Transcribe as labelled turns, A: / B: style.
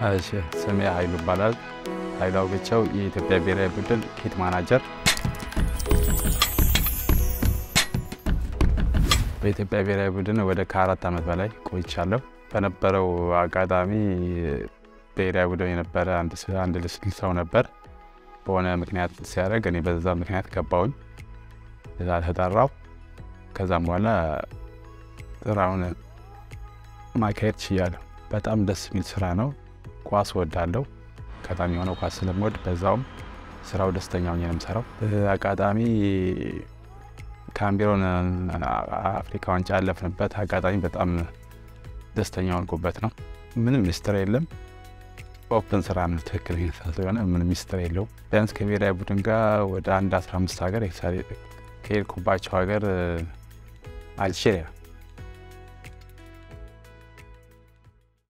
A: እሺ ስሜ ኃይሉ ይባላል። ኃይሉ አውግቸው የኢትዮጵያ ብሔራዊ ቡድን ኪት ማናጀር። በኢትዮጵያ ብሔራዊ ቡድን ወደ ከአራት ዓመት በላይ ቆይቻለሁ። በነበረው አጋጣሚ ብሔራዊ ቡድን የነበረ አንድ ልስል ሰው ነበር በሆነ ምክንያት ሲያደርግ እኔ በዛ ምክንያት ገባሁኝ። እዛ ተጠራው። ከዛም በኋላ ስራውን ማካሄድ ችያለሁ። በጣም ደስ የሚል ስራ ነው። ኳስ ወዳለው አጋጣሚ የሆነው ኳስ ስለምወድ በዛውም ስራው ደስተኛ ሆኜ ነው የምሰራው። አጋጣሚ ካሜሮን አፍሪካ ዋንጫ ያለፍንበት አጋጣሚ በጣም ደስተኛ ሆንኩበት ነው። ምንም ሚስጥር የለም። ኦፕን ስራ ነው። ትክክለኛ ስለሆነ ምንም ሚስጥር የለውም። ቢያንስ ከብሔራዊ ቡድን ጋር ወደ አንድ 15 ሀገር ከሄድኩባቸው ሀገር አልጄሪያ